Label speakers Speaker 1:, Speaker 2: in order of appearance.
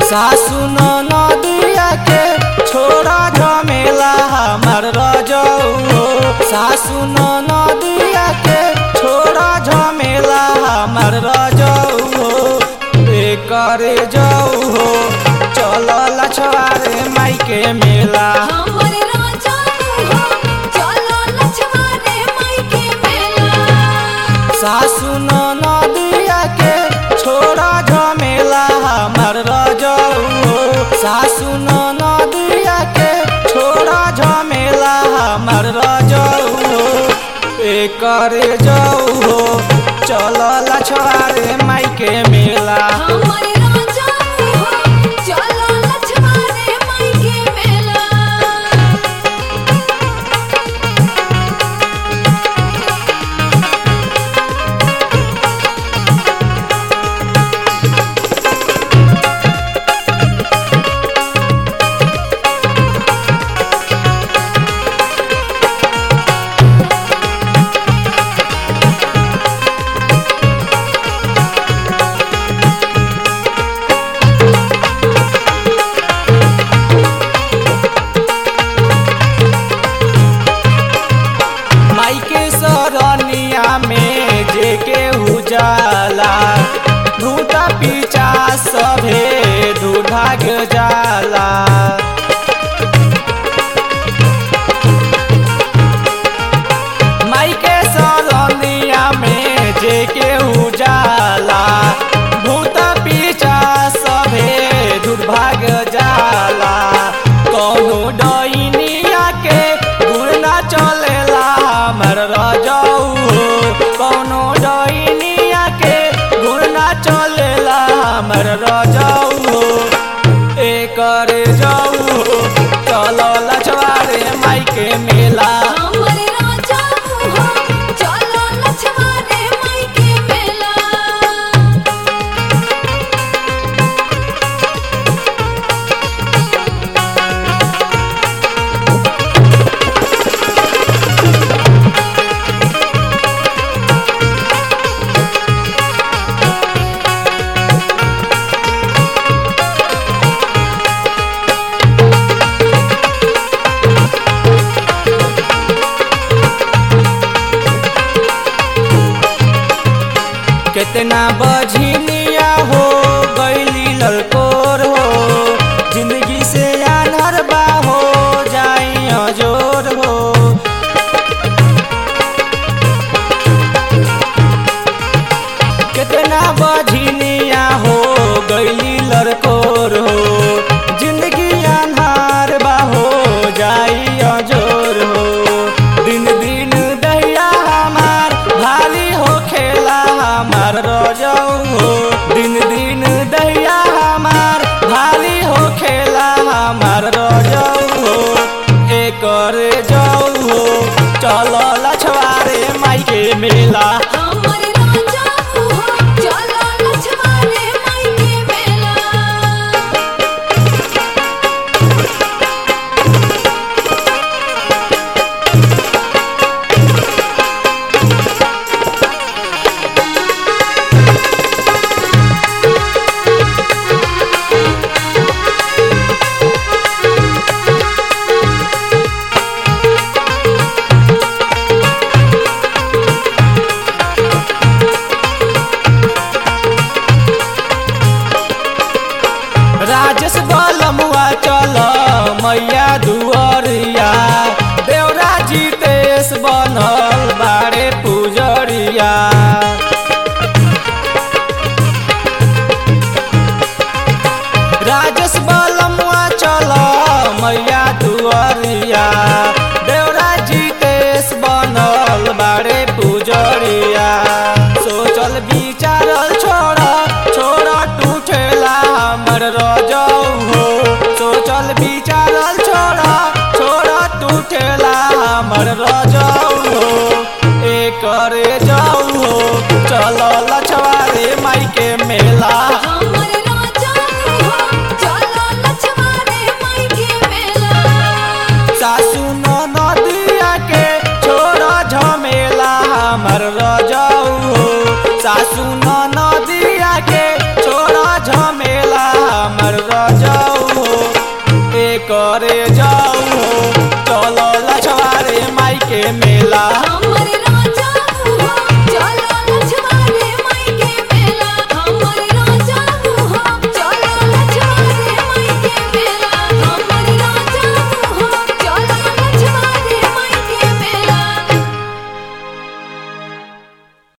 Speaker 1: सासु नदिया के छोड़ा झमेला हमर रजऊ हो सासु नदिया के छोड़ा झमेला हमर रजऊ हो करे जाऊ हो चल लछवारे माई के मेला
Speaker 2: हमर राजा तू हो चलो लछवा रे माई के मेला
Speaker 1: सासु नदिया के छोड़ा झमेला हमर रजऊ हो सासु नदिया के छोड़ा झमेला हमर रजऊ हो करे जाऊ हो चल लछवारे माई के मेला
Speaker 2: हमर राजा तू हो चलो लछवा रे माई के मेला
Speaker 1: माई के सरनिया में जे के उजाला भूता पीछा सभे दुर्भाग जाला माई के सरनिया में जे के उजाला भूता पीछा सभे दुर्भाग जाला कौनो डैनिया के गुण ना चलेला हमर रजऊ हो कौनो डैनिया के गुण ना चलेला हमर रजऊ हो एकर जाऊ हो चल लछवारे माई के मेला
Speaker 2: हमर राजा तू हो चलो लछवा रे माई के मेला
Speaker 1: कितना बझिनिया हो गैली ललकोर हो जिंदगी से आनर बा हो जाई अजोर हो कितना बझिनिया हो गैली ललकोर हो जिंदगी आन्हार बा हो जाई अजोर हो दिन दिन दैया हमार भाली हो खेला हमार रजऊ हो दिन दिन दैया हमार भाली हो खेला हमार रजऊ हो एकर जाऊ हो चल लछवारे माई के मेला
Speaker 2: हमर राजा तू हो चलो लछवा रे माई के मेला
Speaker 1: राजेश बलमुआ चल मैया दुअरिया देवरा जीतेश बनल बारे पुजरिया राजेश बलमुआ चल मैया दुअरिया देवरा जीतेश बनल बारे पुजरिया सोचल विचारल छोड़ छोड़ टूटेला हमर रजऊ हो सोचल विचारल छोड़ छोड़ टूटेला हमर रजऊ हो एकर जाऊ हो चल लछवारे माई के मेला